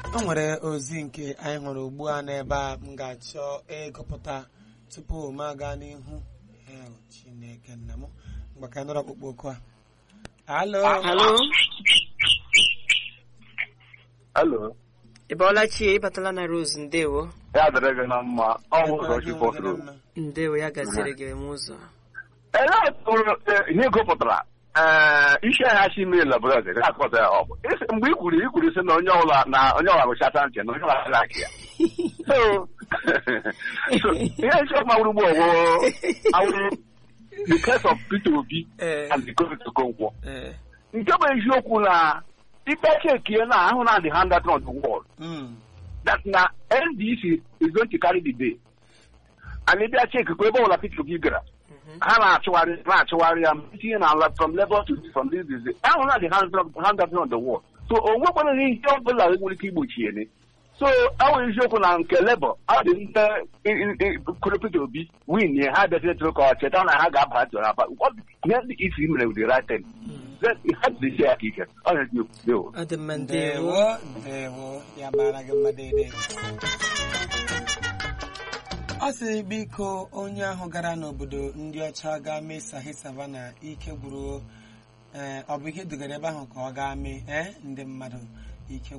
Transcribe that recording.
o nwere ozi nke anyị hụrụ ugbu a n'ebe a m ga-achọ ịgụpụta tupu m aga n'ihu Hel, chineke nna m mgbe ka anyị nụrụ ọkpụkpọ oku a alo Alo, Alo, ị bọọla chi ịbatala na Rose ndewo ya dịrị gị na mma ọ bụ ụzọchi fọtụrụ ndewo ya gaziri gị m ụzọ ele tụrụ ihe gụpụtara ee isi ahịa si mmiri labụrọd ga-akọta ya ọ bụ Isi- mgbe i kwuru i kwuru sị na onye ọbụla na onye ọbụla gụchata ntị na onye ọbụla agaghị akị ya So, so, ihe isi ọma wuru ugbu ọgwụ awụrụ the case of Peter Obi Ee, and the COVID Okonkwo ee, nke bụ eziokwu na ikpe chekie na ahụ na the hand on the wall Mm, that na NDC is going to carry the day. And maybe I check ebe ọbụla Peter Obi gara ha na-achụgharị na-achụgharị ya tinye na ala from level to from this this this. ahụ na the hand hand up on the wall so o nwekwana ihe ọbụla nwere ike igbochi ya so awụ eziokwu na nke Labour ọ dị nte kụrụ Peter Obi win ya ha bịaziri tụrụ ka ọ cheta na ha ga-aba jọrọ aba What ihe ndị isi mere with the right thing Then ha jidesi ya aka ike ọ na-eji okwu ọ dị mma ndewo ndewo ndewo ya mara gị mma dede ọ sị biko onye ahụ gara n'obodo ndị ọcha gaa mee sahi savana ike gwụrụ ee ọ bụ ihe dugara ebe ahụ ka ọ gaa mee ee ndị mmadụ ike